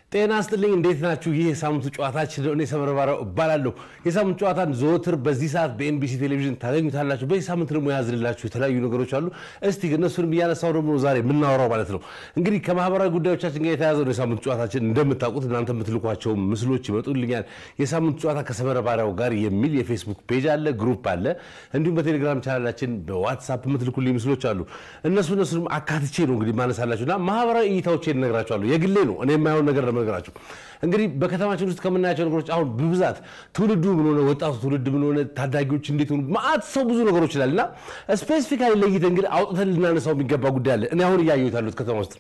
ጤና ስጥልኝ። እንዴት ናችሁ? ይህ የሳምንቱ ጨዋታችን ነው። እኔ ሰመረ ባሪያው እባላለሁ። የሳምንቱ ጨዋታን ዘወትር በዚህ ሰዓት በኤንቢሲ ቴሌቪዥን ታገኙታላችሁ። በዚህ ሳምንት ደግሞ የያዝንላችሁ የተለያዩ ነገሮች አሉ። እስቲ እነሱንም እያነሳው ደግሞ ዛሬ የምናወራው ማለት ነው። እንግዲህ ከማህበራዊ ጉዳዮቻችን ጋር የተያዘ ነው የሳምንቱ ጨዋታችን። እንደምታውቁት እናንተ የምትልኳቸው ምስሎች ይመጡልኛል። የሳምንቱ ጨዋታ ከሰመረ ባሪያው ጋር የሚል የፌስቡክ ፔጅ አለ፣ ግሩፕ አለ። እንዲሁም በቴሌግራም ቻናላችን በዋትሳፕ የምትልኩልኝ ምስሎች አሉ። እነሱ እነሱንም አካትቼ ነው እንግዲህ ማነሳላችሁ እና ማህበራዊ እይታዎቼን እነግራችኋለሁ። የግሌ ነው እኔ የማየውን ነገር ነገራችሁ እንግዲህ በከተማችን ውስጥ ከምናያቸው ነገሮች አሁን በብዛት ትውልዱ ምን ሆነ፣ ወጣቱ ትውልድ ምን ሆነ፣ ታዳጊዎች እንዴት ሆኑ፣ ማአት ሰው ብዙ ነገሮች ይላል እና ስፔሲፊካሊ ለይተን እንግዲህ አውጥተን ልናነሳው የሚገባ ጉዳይ አለ። እኔ አሁን እያየሁት ያሉት ከተማ ውስጥ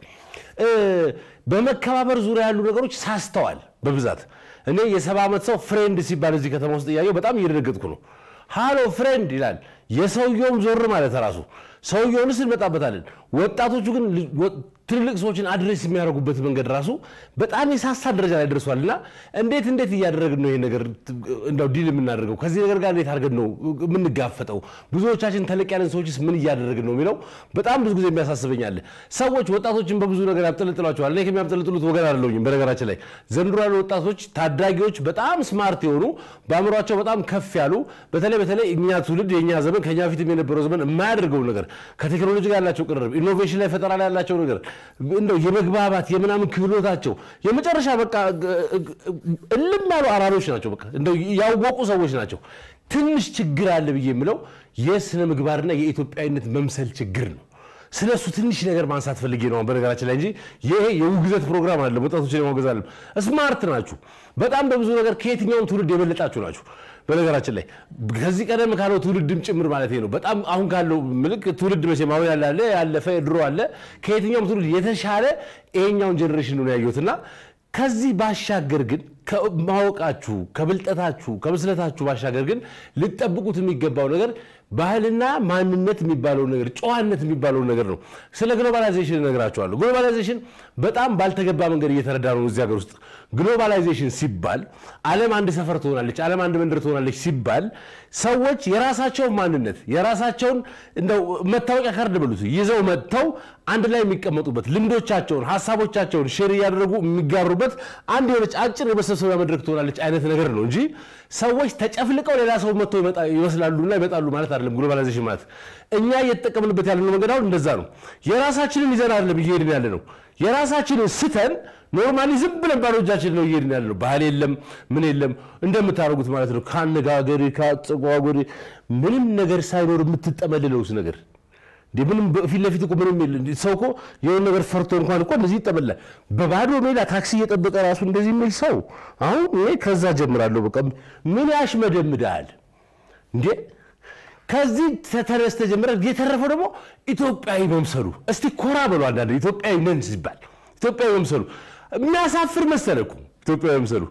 በመከባበር ዙሪያ ያሉ ነገሮች ሳስተዋል በብዛት እኔ የሰባ ዓመት ሰው ፍሬንድ ሲባል እዚህ ከተማ ውስጥ እያየሁ በጣም እየደነገጥኩ ነው። ሃሎ ፍሬንድ ይላል። የሰውየውም ዞር ማለት ራሱ ሰውየውንስ እንመጣበታለን። ወጣቶቹ ግን ትልልቅ ሰዎችን አድሬስ የሚያደርጉበት መንገድ ራሱ በጣም የሳሳ ደረጃ ላይ ደርሷል። እና እንዴት እንዴት እያደረግን ነው ይሄ ነገር እንደው ዲል የምናደርገው ከዚህ ነገር ጋር እንዴት አድርገን ነው የምንጋፈጠው? ብዙዎቻችን ተለቅ ያለን ሰዎችስ ምን እያደረግን ነው የሚለው በጣም ብዙ ጊዜ የሚያሳስበኛል። ሰዎች ወጣቶችን በብዙ ነገር ያብጠለጥሏቸዋል። እኔ ከሚያብጠለጥሉት ወገን አይደለሁኝም። በነገራችን ላይ ዘንድሮ ያሉ ወጣቶች ታዳጊዎች በጣም ስማርት የሆኑ በአእምሯቸው በጣም ከፍ ያሉ በተለይ በተለይ እኛ ትውልድ የእኛ ዘመን ከኛ ፊትም የነበረው ዘመን የማያደርገው ነገር ከቴክኖሎጂ ጋር ያላቸው ቅርርብ፣ ኢኖቬሽን ላይ ፈጠራ ላይ ያላቸው ነገር እንደው የመግባባት የምናምን ክህሎታቸው የመጨረሻ በቃ እልም ያሉ አራሮች ናቸው። በቃ እንደው ያወቁ ሰዎች ናቸው። ትንሽ ችግር አለ ብዬ የምለው የስነ ምግባርና የኢትዮጵያዊነት መምሰል ችግር ነው። ስለ እሱ ትንሽ ነገር ማንሳት ፈልጌ ነው በነገራችን ላይ እንጂ ይሄ የውግዘት ፕሮግራም አለ። ወጣቶችን የማውገዝ አለም። ስማርት ናችሁ። በጣም በብዙ ነገር ከየትኛውም ትውልድ የበለጣችሁ ናችሁ። በነገራችን ላይ ከዚህ ቀደም ካለው ትውልድም ጭምር ማለት ነው። በጣም አሁን ካለው ምልክ ትውልድ መቼም አሁን ያለ አለ ያለፈ ድሮ አለ። ከየትኛውም ትውልድ የተሻለ ይሄኛውን ጀኔሬሽን ነው ያየሁት እና ከዚህ ባሻገር ግን ከማወቃችሁ ከብልጠታችሁ ከብስለታችሁ ባሻገር ግን ልጠብቁት የሚገባው ነገር ባህልና ማንነት የሚባለውን ነገር ጨዋነት የሚባለውን ነገር ነው። ስለ ግሎባላይዜሽን እነግራችኋለሁ። ግሎባላይዜሽን በጣም ባልተገባ መንገድ እየተረዳ ነው እዚህ ሀገር ውስጥ። ግሎባላይዜሽን ሲባል ዓለም አንድ ሰፈር ትሆናለች፣ ዓለም አንድ መንደር ትሆናለች ሲባል ሰዎች የራሳቸውን ማንነት የራሳቸውን እንደው መታወቂያ ካርድ በሉት ይዘው መጥተው አንድ ላይ የሚቀመጡበት ልምዶቻቸውን፣ ሀሳቦቻቸውን ሼር እያደረጉ የሚጋሩበት አንድ የሆነች አጭር የመሰብሰቢያ መድረክ ትሆናለች አይነት ነገር ነው እንጂ ሰዎች ተጨፍልቀው ሌላ ሰው መጥቶ ይመስላሉና ይመጣሉ ማለት አይደለም። ግሎባላይዜሽን ማለት እኛ እየተጠቀምንበት ያለነው መንገድ አሁን እንደዛ ነው። የራሳችንን ይዘን አይደለም እየሄድን ያለ ነው። የራሳችንን ስተን ኖርማሊ ዝም ብለን ባዶ እጃችን ነው እየሄድን ያለ ነው። ባህል የለም ምን የለም እንደምታደርጉት ማለት ነው። ከአነጋገር ከአጸጓጎር ምንም ነገር ሳይኖር የምትጠመልለውስ ነገር እንዴ ምንም ፊት ለፊት እኮ ምንም የለ። ሰው እኮ የሆነ ነገር ፈርቶ እንኳን እኮ እንደዚህ ይጠመላል። በባዶ ሜዳ ታክሲ እየጠበቀ ራሱ እንደዚህ የሚል ሰው አሁን እኔ ከዛ ጀምራለሁ። በቃ ምን ያሽመደምዳል እንዴ? ከዚህ ተነስተ ጀምረ የተረፈው ደግሞ ኢትዮጵያዊ መምሰሉ። እስቲ ኮራ በሉ። አንዳንድ ኢትዮጵያዊ ነን ሲባል ኢትዮጵያዊ መምሰሉ የሚያሳፍር መሰለ እኮ ኢትዮጵያዊ መምሰሉ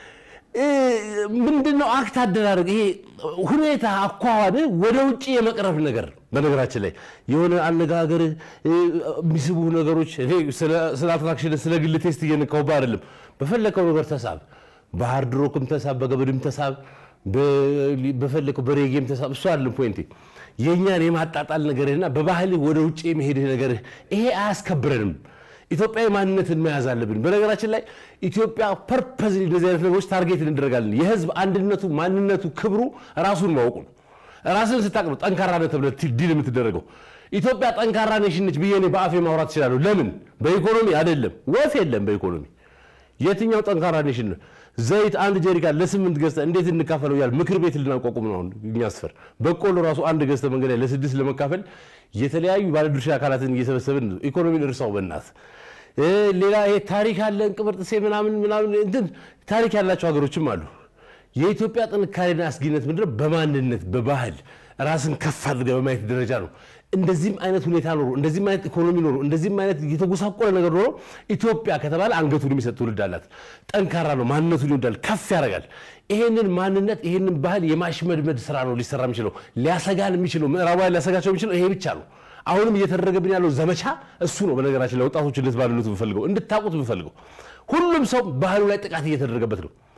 ምንድነው? አክት አደራረግ፣ ይሄ ሁኔታ አኳኋን ወደ ውጭ የመቅረብ ነገር። በነገራችን ላይ የሆነ አነጋገር የሚስቡ ነገሮች ስለ አትራክሽን ስለ ግል ቴስት እየነካሁብህ አይደለም። በፈለከው ነገር ተሳብ፣ በሃርድ ሮክም ተሳብ፣ በገበድም ተሳብ፣ በፈለከው በሬጌም ተሳብ። እሱ አይደለም ፖይንቴ። የእኛን የማጣጣል ነገርህና በባህልህ ወደ ውጭ የመሄድህ ነገርህ ይሄ አያስከብረንም። ኢትዮጵያዊ ማንነትን መያዝ አለብን። በነገራችን ላይ ኢትዮጵያ ፐርፐዝ እንደዚህ አይነት ነገሮች ታርጌት እንደረጋለን። የህዝብ አንድነቱ፣ ማንነቱ፣ ክብሩ ራሱን ማወቁ ነው። ራስን ስታቅ ነው ጠንካራ ነህ ተብለህ ዲል የምትደረገው። ኢትዮጵያ ጠንካራ ኔሽን ነች ብዬ እኔ በአፌ ማውራት እችላለሁ። ለምን? በኢኮኖሚ አይደለም፣ ወፍ የለም በኢኮኖሚ የትኛው ጠንካራ ኔሽን ነው? ዘይት አንድ ጀሪካን ለስምንት ገዝተህ እንዴት እንካፈለው እያልን ምክር ቤት ልናቋቁም ነው አሁን እኛ ስፈር። በቆሎ ራሱ አንድ ገዝተህ መንገድ ላይ ለስድስት ለመካፈል የተለያዩ ባለድርሻ አካላትን እየሰበሰብን ኢኮኖሚን እርሳው በእናት ሌላ ይሄ ታሪክ አለን ቅብርጥሴ ምናምን ምናምን እንትን ታሪክ ያላቸው ሀገሮችም አሉ። የኢትዮጵያ ጥንካሬና አስጊነት ምንድነው? በማንነት በባህል ራስን ከፍ አድርገህ በማየት ደረጃ ነው። እንደዚህም አይነት ሁኔታ ኖሮ እንደዚህም አይነት ኢኮኖሚ ኖሮ እንደዚህም አይነት የተጎሳቆለ ነገር ኖሮ ኢትዮጵያ ከተባለ አንገቱን የሚሰጥ ትውልድ አላት። ጠንካራ ነው፣ ማንነቱን ይወዳል፣ ከፍ ያደርጋል። ይሄንን ማንነት ይሄንን ባህል የማሽመድመድ ስራ ነው ሊሰራ የሚችለው ሊያሰጋን የሚችለው ምዕራባውያን ሊያሰጋቸው የሚችለው ይሄ ብቻ ነው። አሁንም እየተደረገብን ያለው ዘመቻ እሱ ነው። በነገራችን ላይ ወጣቶች እንድትባልሉት ብፈልገው እንድታውቁት ብፈልገው ሁሉም ሰው ባህሉ ላይ ጥቃት እየተደረገበት ነው።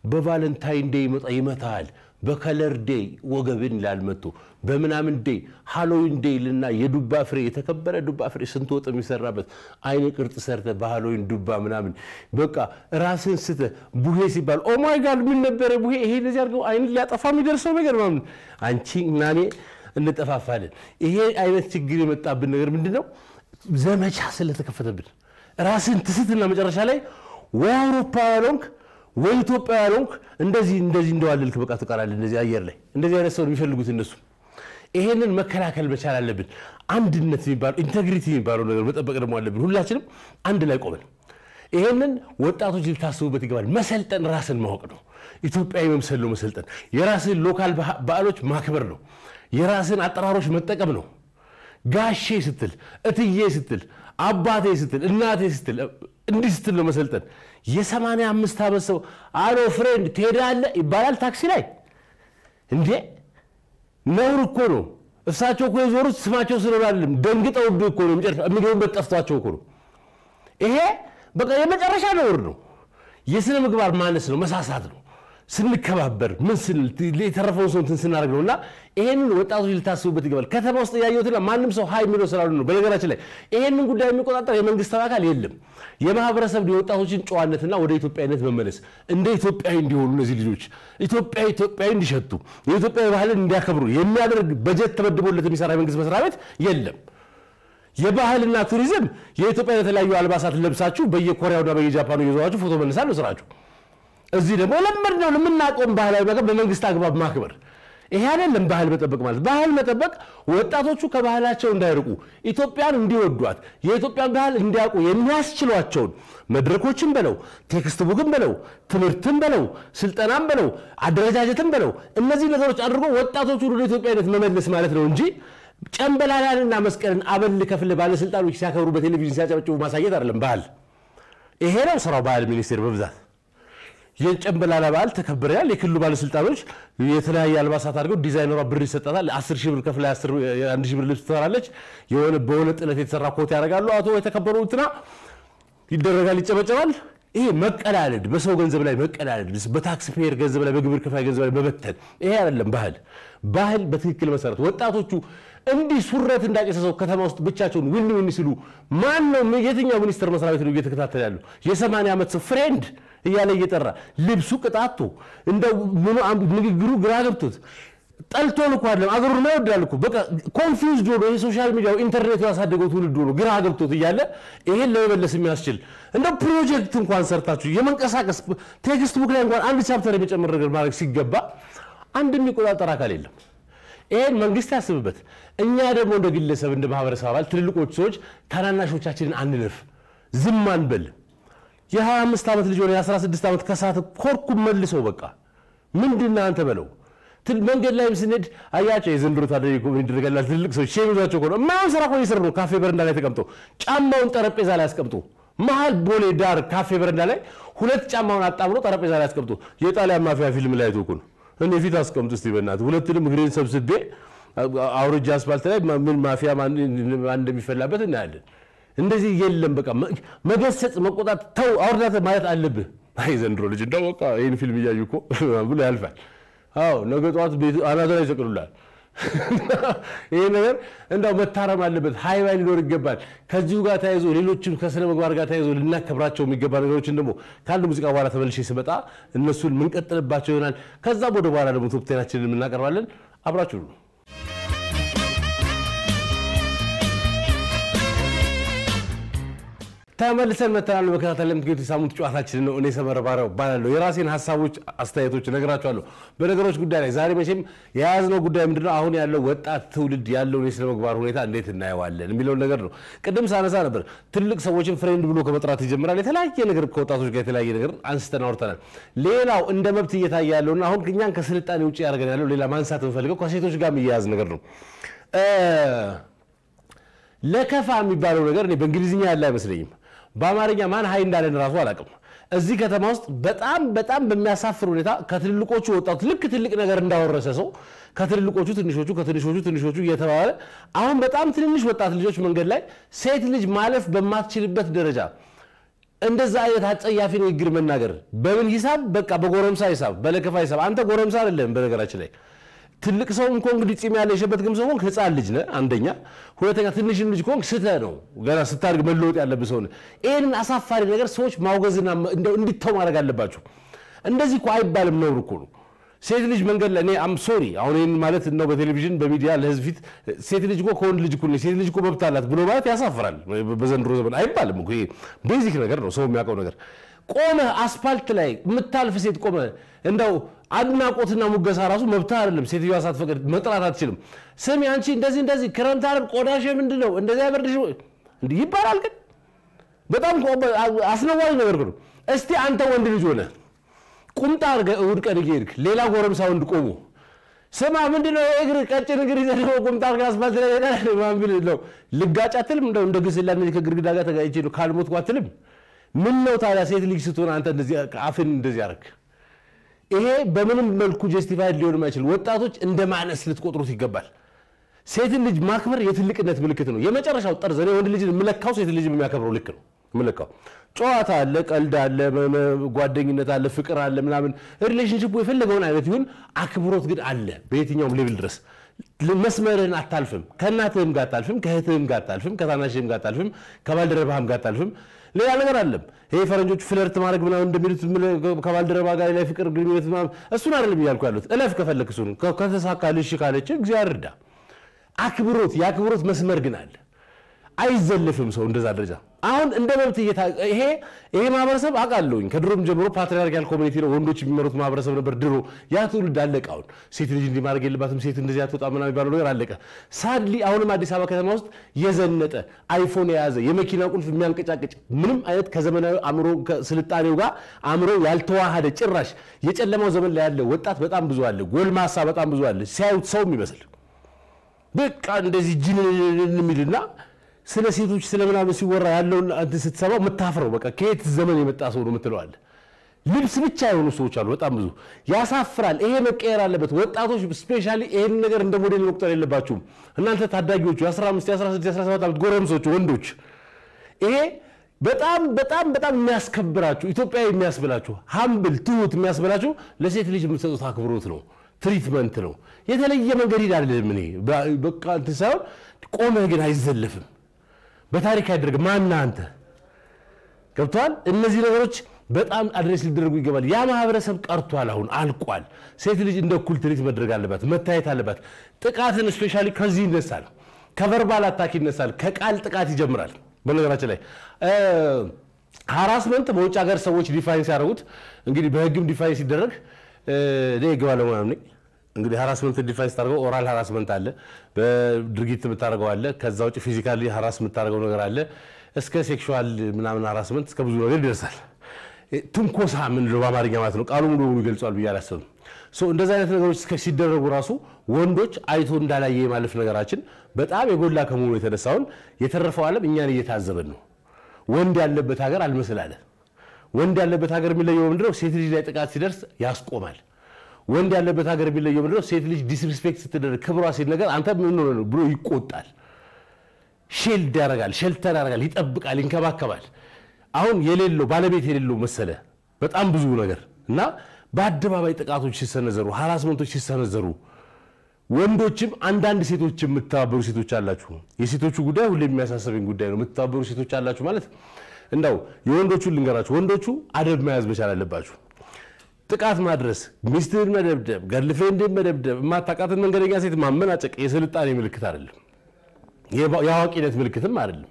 በቫለንታይን ዴይ ይመጣ ይመታል። በከለር ዴይ ወገብን ይላል መጥቶ በምናምን ዴይ ሃሎዊን ዴይ ልና የዱባ ፍሬ የተከበረ ዱባ ፍሬ ስንት ወጥ የሚሰራበት አይነ ቅርጽ ሰርተ በሃሎዊን ዱባ ምናምን በቃ ራስን ስተ ቡሄ ሲባል ኦማይ ጋድ ምን ነበረ ቡሄ ይሄ እንደዚህ አድርገው አይን ሊያጠፋ የሚደርሰው ነገር ምናምን አንቺ እና እኔ እንጠፋፋለን። ይሄ አይነት ችግር የመጣብን ነገር ምንድን ነው? ዘመቻ ስለተከፈተብን ራስን ትስትና መጨረሻ ላይ ወይ አውሮፓ ያልሆንክ ወይ ኢትዮጵያ ያልሆንክ እንደዚህ እንደዚህ እንደዋለልክ በቃ ትቀራለህ። እንደዚህ አየር ላይ እንደዚህ አይነት ሰው የሚፈልጉት እነሱ። ይሄንን መከላከል መቻል አለብን። አንድነት የሚባለው ኢንቴግሪቲ የሚባለው ነገር መጠበቅ ደግሞ አለብን። ሁላችንም አንድ ላይ ቆመን ይሄንን ወጣቶች ልታስቡበት ይገባል። መሰልጠን ራስን ማወቅ ነው። ኢትዮጵያዊ መምሰል ነው መሰልጠን። የራስን ሎካል በዓሎች ማክበር ነው። የራስን አጠራሮች መጠቀም ነው። ጋሼ ስትል፣ እትዬ ስትል፣ አባቴ ስትል፣ እናቴ ስትል እንዲህ ስትል ነው መሰልጠን። የሰማንያ አምስት ዓመት ሰው አሎ ፍሬንድ ትሄዳለህ ይባላል ታክሲ ላይ እንዴ! ነውር እኮ ነው። እሳቸው እኮ የዞሩት ስማቸው ስለሆነ አይደለም፣ ደንግጠውብህ እኮ ነው። መጨረሻ የሚገቡበት ጠፍቷቸው እኮ ነው። ይሄ በቃ የመጨረሻ ነውር ነው። የስነ ምግባር ማነስ ነው፣ መሳሳት ነው። ስንከባበር ምን ስንል የተረፈውን ሰው እንትን ስናደርግ ነው። እና ይሄንን ወጣቶች ልታስቡበት ይገባል። ከተማ ውስጥ እያየሁትና ማንም ሰው ሀይ የሚለው ስላሉ ነው። በነገራችን ላይ ይሄንን ጉዳይ የሚቆጣጠር የመንግስታዊ አካል የለም። የማህበረሰብ የወጣቶችን ጨዋነትና ወደ ኢትዮጵያዊነት መመለስ እንደ ኢትዮጵያዊ እንዲሆኑ እነዚህ ልጆች ኢትዮጵያዊ ኢትዮጵያዊ እንዲሸቱ የኢትዮጵያዊ ባህልን እንዲያከብሩ የሚያደርግ በጀት ተመድቦለት የሚሰራ የመንግስት መስሪያ ቤት የለም። የባህልና ቱሪዝም የኢትዮጵያ የተለያዩ አልባሳት ለብሳችሁ በየኮሪያውና በየጃፓኑ እየዞራችሁ ፎቶ መነሳት ነው ስራችሁ። እዚህ ደግሞ ለምድ ነው የምናውቀውን ባህላዊ ነገር በመንግስት አግባብ ማክበር። ይሄ አይደለም ባህል መጠበቅ ማለት። ባህል መጠበቅ ወጣቶቹ ከባህላቸው እንዳይርቁ፣ ኢትዮጵያን እንዲወዷት፣ የኢትዮጵያን ባህል እንዲያውቁ የሚያስችሏቸውን መድረኮችን በለው፣ ቴክስት ቡክን በለው፣ ትምህርትን በለው፣ ስልጠናን በለው፣ አደረጃጀትን በለው፣ እነዚህ ነገሮች አድርጎ ወጣቶቹን ወደ ኢትዮጵያዊነት መመለስ ማለት ነው እንጂ ጨንበላላንና መስቀልን አበል ከፍል ባለስልጣኖች ሲያከብሩ በቴሌቪዥን ሲያጨበጭቡ ማሳየት አይደለም ባህል። ይሄ ነው ስራው ባህል ሚኒስቴር በብዛት የጨንበላላ በዓል ተከብረናል። የክልሉ ባለስልጣኖች የተለያየ አልባሳት አድርገው ዲዛይነሯ ብር ይሰጣታል። አስር ሺህ ብር ከፍላ አንድ ሺህ ብር ልብስ ትሰራለች። የሆነ በሆነ ጥለት የተሰራ ኮት ያደርጋሉ። አቶ የተከበሩ እንትና ይደረጋል፣ ይጨበጨባል። ይሄ መቀላለድ፣ በሰው ገንዘብ ላይ መቀላለድ፣ በታክስ ፔየር ገንዘብ ላይ በግብር ከፋይ ገንዘብ ላይ መበተን፣ ይሄ አይደለም ባህል። ባህል በትክክል መሰረት ወጣቶቹ እንዲህ ሱረት እንዳጨሰ ሰው ከተማ ውስጥ ብቻቸውን ውን ውን ሲሉ ማን ነው የትኛው ሚኒስቴር መስሪያ ቤት ነው እየተከታተለ ያሉ? የሰማንያ ዓመት ሰው ፍሬንድ እያለ እየጠራ ልብሱ ቅጣቱ እንደ ንግግሩ ግራ ገብቶት ጠልቶን እኮ አይደለም አገሩን ነው ይወዳል እኮ በቃ ኮንፊውዝድ ሆኖ የሶሻል ሚዲያው ኢንተርኔቱ ያሳደገው ትውልድ ሆኖ ግራ ገብቶት እያለ ይሄን ለመመለስ የሚያስችል እንደ ፕሮጀክት እንኳን ሰርታችሁ የመንቀሳቀስ ቴክስት ቡክ ላይ እንኳን አንድ ቻፕተር የሚጨምር ነገር ማድረግ ሲገባ አንድ የሚቆጣጠር አካል የለም። ይሄን መንግስት ያስብበት። እኛ ደግሞ እንደ ግለሰብ እንደ ማህበረሰብ አባል ትልልቆች ሰዎች ታናናሾቻችንን አንለፍ፣ ዝም አንበል። የ25 ዓመት ልጅ ሆነ የ16 ዓመት ከሳት ኮርኩም መልሰው በቃ ምንድን አንተ በለው። መንገድ ላይም ስንሄድ አያቸው የዘንድሮ ታዲያ ይደረጋላል። ትልቅ ሰዎች ሼም ይዟቸው ከሆነ የማይሆን ስራ እኮ እየሰሩ ነው። ካፌ በረንዳ ላይ ተቀምጦ ጫማውን ጠረጴዛ ላይ አስቀምጦ መሀል ቦሌ ዳር ካፌ በረንዳ ላይ ሁለት ጫማውን አጣምሮ ጠረጴዛ ላይ አስቀምጦ የጣሊያን ማፊያ ፊልም ላይ አይቶ እኮ ነው። እኔ ፊት አስቀምጡ እስቲ በእናትህ ሁለቱንም እግሬን ሰብስቤ አውርጃ አስፋልት ላይ ምን ማፊያ ማን እንደሚፈላበት እናያለን። እንደዚህ የለም። በቃ መገሰጽ፣ መቆጣት፣ ተው አውርዳት ማለት አለብህ። አይ ዘንድሮ ልጅ እንደው በቃ ይህን ፊልም እያዩ እኮ ብሎ ያልፋል። አዎ ነገ ጠዋት ቤት አናተ ላይ ይሰቅሉላል። ይህ ነገር እንዳው መታረም አለበት። ሀይባይ ሊኖር ይገባል። ከዚሁ ጋር ተያይዞ ሌሎችም ከስነ ምግባር ጋር ተያይዞ ልናከብራቸው የሚገባ ነገሮችን ደግሞ ከአንድ ሙዚቃ በኋላ ተመልሼ ስመጣ እነሱን የምንቀጥልባቸው ይሆናል። ከዛም ወደ በኋላ ደግሞ ቶፕቴናችንን የምናቀርባለን። አብራችሁ ነው ተመልሰን መተናል። መከታተል ለምትገኙት የሳምንት ጨዋታችን ነው። እኔ ሰመረ ባሪያው እባላለሁ። የራሴን ሀሳቦች፣ አስተያየቶች እነግራችኋለሁ በነገሮች ጉዳይ ላይ። ዛሬ መቼም የያዝነው ጉዳይ ምንድነው? አሁን ያለው ወጣት ትውልድ ያለውን የስነ ምግባር ሁኔታ እንዴት እናየዋለን የሚለውን ነገር ነው። ቅድም ሳነሳ ነበር። ትልቅ ሰዎችን ፍሬንድ ብሎ ከመጥራት ይጀምራል። የተለያየ ነገር ከወጣቶች ጋር የተለያየ ነገር አንስተን አውርተናል። ሌላው እንደ መብት እየታየ ያለውና አሁን እኛን ከስልጣኔ ውጭ ያደርገን ያለው ሌላ ማንሳት የምፈልገው ከሴቶች ጋር የሚያያዝ ነገር ነው። ለከፋ የሚባለው ነገር እኔ በእንግሊዝኛ ያለ አይመስለኝም። በአማርኛ ማን ሀይ እንዳለን ራሱ አላውቅም። እዚህ ከተማ ውስጥ በጣም በጣም በሚያሳፍር ሁኔታ ከትልልቆቹ ወጣቱ ልክ ትልቅ ነገር እንዳወረሰ ሰው ከትልልቆቹ ትንሾቹ ከትንሾቹ ትንሾቹ እየተባለ አሁን በጣም ትንንሽ ወጣት ልጆች መንገድ ላይ ሴት ልጅ ማለፍ በማትችልበት ደረጃ እንደዛ አይነት አጸያፊ ንግግር መናገር በምን ሂሳብ? በቃ በጎረምሳ ሂሳብ፣ በለከፋ ሂሳብ። አንተ ጎረምሳ አይደለም በነገራችን ላይ ትልቅ ሰው እንኳ እንግዲህ ፂም ያለ የሸበት ግም ሰው ሆንክ ህፃን ልጅ ነህ። አንደኛ፣ ሁለተኛ ትንሽም ልጅ ከሆንክ ስተህ ነው ገና ስታድግ መለወጥ ያለብህ ሰው ነህ። ይህንን አሳፋሪ ነገር ሰዎች ማውገዝና እንደው እንዲተው ማድረግ አለባቸው። እንደዚህ እኮ አይባልም፣ ነውር እኮ ነው። ሴት ልጅ መንገድ ላይ እኔ አም ሶሪ አሁን ይህን ማለት ነው በቴሌቪዥን በሚዲያ ለህዝብ ፊት ሴት ልጅ እኮ ከወንድ ልጅ እኩል ነች፣ ሴት ልጅ እኮ መብት አላት ብሎ ማለት ያሳፍራል። በዘንድሮ ዘመን አይባልም እኮ ይሄ ቤዚክ ነገር ነው፣ ሰው የሚያውቀው ነገር። ቆመህ አስፓልት ላይ የምታልፍ ሴት ቆመህ እንደው አድናቆትና ሙገሳ ራሱ መብትህ አይደለም። ሴትዮዋ ሳትፈቅድ መጥራት አትችልም። ስሚ አንቺ እንደዚህ እንደዚህ ክረምት አይደል ቆዳሽ ምንድን ነው እንደዚህ አይበርድሽ እንዲህ ይባላል። ግን በጣም አስነዋሪ ነገር ነው። እስቲ አንተ ወንድ ልጅ ሆነህ ቁምጣ አድርገህ እሑድ ቀን እየሄድክ ሌላ ጎረምሳ ወንድ ቆሞ ስማ ምንድነው እግር ቀጭን እግር ይዘህ ደግሞ ቁምጣ አድርገህ አስፋልት ላይ ሄደህ ማን ቢል ነው ልጋጭ አትልም? እንደው እንደ ግስላ እነዚህ ከግድግዳ ጋር ተጋጭቼ ነው ካልሞትኩ አትልም? ምን ነው ታዲያ ሴት ልጅ ስትሆን አንተ እንደዚህ አፍን እንደዚህ አደረግ? ይሄ በምንም መልኩ ጀስቲፋይድ ሊሆን የማይችል ወጣቶች እንደ ማነስ ልትቆጥሩት ይገባል። ሴትን ልጅ ማክበር የትልቅነት ምልክት ነው። የመጨረሻው ጠርዝ እኔ ወንድ ልጅን የምለካው ሴት ልጅ የሚያከብረው ልክ ነው የምለካው። ጨዋታ አለ፣ ቀልድ አለ፣ ጓደኝነት አለ፣ ፍቅር አለ፣ ምናምን ሪሌሽንሽፑ የፈለገውን አይነት ይሁን፣ አክብሮት ግን አለ በየትኛውም ሌብል ድረስ መስመርህን አታልፍም። ከእናትህም ጋር አታልፍም፣ ከእህትህም ጋር አታልፍም፣ ከታናሽህም ጋር አታልፍም፣ ከባልደረባህም ጋር አታልፍም። ሌላ ነገር አለም። ይሄ ፈረንጆቹ ፍለርት ማድረግ ምናምን እንደሚሉት ከባልደረባ ጋር ላይ ፍቅር ግንኙነት ምናምን እሱን አይደለም እያልኩ ያሉት። እለፍ ከፈለክ እሱን ከተሳካልሽ ካለች እግዚአብሔር እርዳ። አክብሮት የአክብሮት መስመር ግን አለ። አይዘልፍም ሰው እንደዛ ደረጃ አሁን እንደ መብት ይሄ ይሄ ማህበረሰብ አውቃለሁኝ ከድሮም ጀምሮ ፓትሪያርካል ኮሚኒቲ ነው ወንዶች የሚመሩት ማህበረሰብ ነበር ድሮ ያ ትውልድ አለቀ አሁን ሴት ልጅ እንዲህ ማድረግ የለባትም ሴት እንደዚህ አትወጣ ምናምን የሚባለው ነገር አለቀ ሳድሊ አሁንም አዲስ አበባ ከተማ ውስጥ የዘነጠ አይፎን የያዘ የመኪና ቁልፍ የሚያንቀጫቅጭ ምንም አይነት ከዘመናዊ አእምሮ ስልጣኔው ጋር አእምሮ ያልተዋሃደ ጭራሽ የጨለማው ዘመን ላይ ያለ ወጣት በጣም ብዙ አለ ጎልማሳ በጣም ብዙ አለ ሲያዩት ሰው የሚመስል በቃ እንደዚህ ጅን የሚልና ስለ ሴቶች ስለ ምናምን ሲወራ ያለውን አንተ ስትሰማው የምታፍረው በቃ ከየት ዘመን የመጣ ሰው ነው የምትለዋል። ልብስ ብቻ የሆኑ ሰዎች አሉ፣ በጣም ብዙ ያሳፍራል። ይሄ መቀየር አለበት። ወጣቶች ስፔሻሊ ይህን ነገር እንደ ሞዴል መቁጠር የለባችሁም። እናንተ ታዳጊዎቹ የ15 የ16 የ17 ዓመት ጎረምሶች ወንዶች፣ ይሄ በጣም በጣም በጣም የሚያስከብራችሁ ኢትዮጵያዊ የሚያስብላችሁ ሀምብል ትሁት የሚያስብላችሁ ለሴት ልጅ የምትሰጡት አክብሮት ነው፣ ትሪትመንት ነው። የተለየ መንገድ ሂድ አይደለም። እኔ በቃ እንትን ሳይሆን ቆመህ ግን አይዘለፍም በታሪክ አይደረግ ማና አንተ ገብተዋል። እነዚህ ነገሮች በጣም አድሬስ ሊደረጉ ይገባል። ያ ማህበረሰብ ቀርቷል፣ አሁን አልቋል። ሴት ልጅ እንደ እኩል ትሪት መድረግ አለባት፣ መታየት አለባት። ጥቃትን ስፔሻሊ ከዚህ ይነሳል፣ ከቨርባል አታክ ይነሳል፣ ከቃል ጥቃት ይጀምራል። በነገራችን ላይ ሀራስመንት በውጭ ሀገር ሰዎች ዲፋይን ሲያደርጉት እንግዲህ በህግም ዲፋይን ሲደረግ እኔ ህግ ባለሙያ ነኝ እንግዲህ ሀራስመንት ዲፋይን ስታደርገው ኦራል ሀራስመንት አለ፣ በድርጊት የምታደርገው አለ። ከዛ ውጭ ፊዚካሊ ሀራስ የምታደርገው ነገር አለ። እስከ ሴክሹዋል ምናምን ሀራስመንት እስከ ብዙ ነገር ይደርሳል። ትንኮሳ ምንለው በአማርኛ ማለት ነው። ቃሉ ሙሉ በሙሉ ይገልጿል ብዬ አላስብም። እንደዚህ አይነት ነገሮች ሲደረጉ ራሱ ወንዶች አይቶ እንዳላየ የማለፍ ነገራችን በጣም የጎላ ከመሆኑ የተነሳውን የተረፈው ዓለም እኛን እየታዘበን ነው። ወንድ ያለበት ሀገር አልመስል አለ። ወንድ ያለበት ሀገር የሚለየው ምንድነው? ሴት ልጅ ላይ ጥቃት ሲደርስ ያስቆማል። ወንድ ያለበት ሀገር የሚለየው ምንድነው? ሴት ልጅ ዲስሪስፔክት ስትደረግ ክብሯ ሲል ነገር አንተ ምን ሆነ ነው ብሎ ይቆጣል። ሼልድ ያደርጋል፣ ሸልተር ያደርጋል፣ ይጠብቃል፣ ይንከባከባል። አሁን የሌለው ባለቤት የሌለው መሰለ በጣም ብዙ ነገር እና በአደባባይ ጥቃቶች ሲሰነዘሩ፣ ሀራስመንቶች ሲሰነዘሩ ወንዶችም አንዳንድ ሴቶች የምተባበሩ ሴቶች አላችሁ። የሴቶቹ ጉዳይ ሁሌ የሚያሳሰበኝ ጉዳይ ነው። የምትተባበሩ ሴቶች አላችሁ ማለት እንዳው የወንዶቹን ልንገራችሁ። ወንዶቹ አደብ መያዝ መቻል አለባችሁ። ጥቃት ማድረስ፣ ሚስትህን መደብደብ፣ ገርልፍሬንድን መደብደብ፣ የማታውቃትን መንገደኛ ሴት ማመናጨቅ የስልጣኔ ምልክት አይደለም፣ የአዋቂነት ምልክትም አይደለም።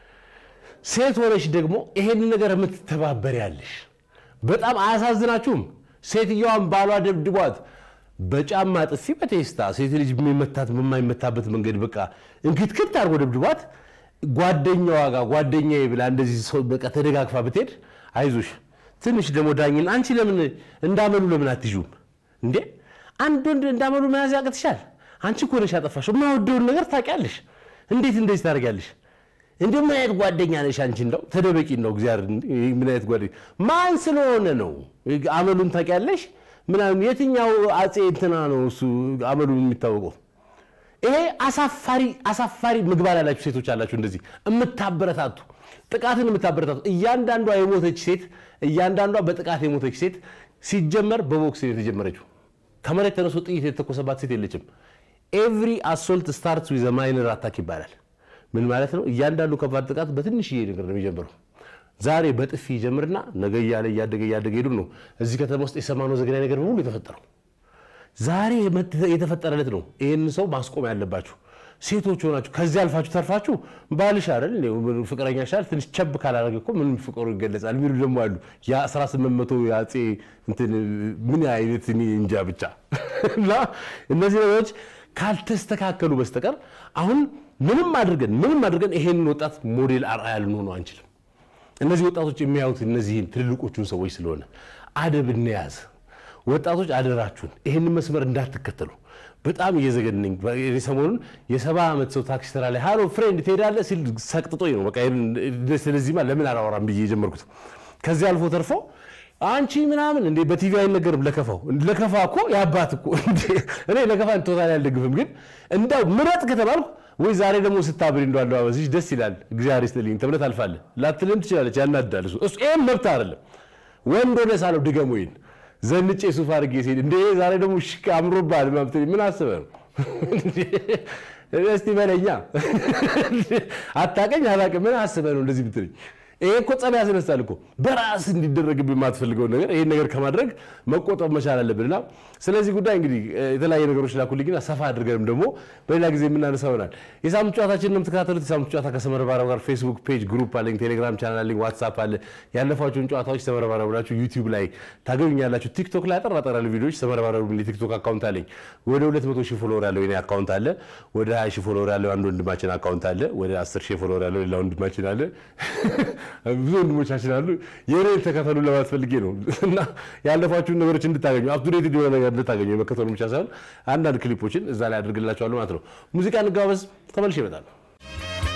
ሴት ሆነሽ ደግሞ ይሄንን ነገር የምትተባበር ያለሽ በጣም አያሳዝናችሁም? ሴትየዋን ባሏ ደብድቧት በጫማ ጥፊ በቴስታ ሴት ልጅ የሚመታት በማይመታበት መንገድ በቃ እንክትክት አድርጎ ደብድቧት ጓደኛዋ ጋር ጓደኛዬ ብላ እንደዚህ ሰው በቃ ተደጋግፋ ብትሄድ አይዞሽ ትንሽ ደግሞ ዳኝን አንቺ ለምን እንዳመሉ ለምን አትይዙም እንዴ? አንድ ወንድ እንዳመሉ መያዝ ያቅትሻል? አንቺ እኮ ነሽ ያጠፋሽው። የማወደውን ነገር ታውቂያለሽ። እንዴት እንደዚህ ታደርጊያለሽ? እንደ ምን አይነት ጓደኛ ነሽ አንቺ? እንደው ተደበቂ ነው እግዚአብሔር። ምን አይነት ጓደኛ ማን ስለሆነ ነው? አመሉን ታውቂያለሽ ምናምን። የትኛው አፄ እንትና ነው እሱ አመሉን የሚታወቀው? ይሄ አሳፋሪ አሳፋሪ ምግባር ያላችሁ ሴቶች አላችሁ፣ እንደዚህ የምታበረታቱ ጥቃትን የምታበረታቱ እያንዳንዷ የሞተች ሴት እያንዳንዷ በጥቃት የሞተች ሴት ሲጀመር በቦክስ ነው የተጀመረችው። ከመሬት ተነስቶ ጥይት የተተኮሰባት ሴት የለችም። ኤቭሪ አሶልት ስታርትስ ዊዝ ማይነር አታክ ይባላል። ምን ማለት ነው? እያንዳንዱ ከባድ ጥቃት በትንሽዬ ነገር ነው የሚጀምረው። ዛሬ በጥፊ ይጀምርና ነገ እያለ እያደገ እያደገ ሄዱ ነው እዚህ ከተማ ውስጥ የሰማነው ዘግናኝ ነገር በሙሉ የተፈጠረው ዛሬ የተፈጠረለት ነው። ይህንን ሰው ማስቆም ያለባችሁ ሴቶች ሆናችሁ ከዚህ አልፋችሁ ተርፋችሁ ባልሽ አይደል ፍቅረኛ ሻል ትንሽ ቸብ ካላደረገ እኮ ምንም ፍቅሩ ይገለጻል የሚሉ ደግሞ አሉ። የ1800 የአፄ ምን አይነት እኔ እንጃ ብቻ እና እነዚህ ነገሮች ካልተስተካከሉ በስተቀር አሁን ምንም አድርገን ምንም አድርገን ይሄንን ወጣት ሞዴል አርአያ ልንሆነው አንችልም። እነዚህ ወጣቶች የሚያዩት እነዚህን ትልልቆቹን ሰዎች ስለሆነ አደብ እንያዝ። ወጣቶች አደራችሁን ይህንን መስመር እንዳትከተሉ። በጣም እየዘገነኝ ሰሞኑን የሰባ ዓመት ሰው ታክሲ ተራ ላይ ሃሎ ፍሬንድ ትሄዳለህ ሲል ሰቅጥጦኝ ነው። በቃ ስለዚህማ ለምን አላወራም ብዬ የጀመርኩት። ከዚህ አልፎ ተርፎ አንቺ ምናምን እንዴ በቲቪ አይነገርም። ለከፋው ለከፋ እኮ የአባት እኮ እኔ ለከፋ ቶታል አልደግፍም፣ ግን እንዳው ምረጥ ከተባልኩ ወይ ዛሬ ደግሞ ስታብሪ እንደ አለባበስሽ ደስ ይላል እግዚአብሔር ይስጥልኝ ተብለህ ታልፋለህ። ላትልም ትችላለች፣ ያናዳል። እሱ እሱ ይሄም መብት አይደለም። ወንድ ሆነህ ሳለው ድገም ወይን ዘንጬ ሱፍ አድርጌ ሲሄድ እንደ ዛሬ ደግሞ ሽክ አምሮብሃል ምናምን ትለኝ ምን አስበህ ነው? እስቲ በለኛ አታውቀኝ አላውቅም ምን አስበህ ነው እንደዚህ ብትለኝ ይሄ እኮ ጸብ ያስነሳል እኮ በራስ እንዲደረግብህ የማትፈልገውን ነገር ይህን ነገር ከማድረግ መቆጠብ መቻል አለብንና ስለዚህ ጉዳይ እንግዲህ የተለያዩ ነገሮች ላኩልኝና ሰፋ አድርገንም ደግሞ በሌላ ጊዜ የምናነሳው ይሆናል። የሳምንት ጨዋታችን ነው የምትከታተሉት። የሳምንት ጨዋታ ከሰመረ ባሪያው ጋር ፌስቡክ ፔጅ ግሩፕ አለኝ፣ ቴሌግራም ቻናል አለኝ፣ ዋትሳፕ አለ። ያለፏቸውን ጨዋታዎች ሰመረ ባሪያው ብላችሁ ዩቲዩብ ላይ ታገኙኛላችሁ። ቲክቶክ ላይ አጠር አጠር ያሉ ቪዲዮዎች ሰመረ ባሪያው የቲክቶክ አካውንት አለኝ። ወደ 200 ሺህ ፎሎወር ያለው የኔ አካውንት አለ። ወደ 20 ሺህ ፎሎወር ያለው አንድ ወንድማችን አካውንት አለ። ወደ 10 ሺህ ፎሎወር ያለው ሌላ ወንድማችን አለ። ብዙ ወንድሞቻችን አሉ። የኔን ተከተሉ ለማለት ፈልጌ ነው እና ያለፏችሁን ነገሮች እንድታገኙ አፕቱዴት የሆነ ነገር እንድታገኙ የመከተሉ ብቻ ሳይሆን አንዳንድ ክሊፖችን እዛ ላይ አድርግላቸዋለሁ ማለት ነው። ሙዚቃ እንጋበዝ፣ ተመልሼ እመጣለሁ።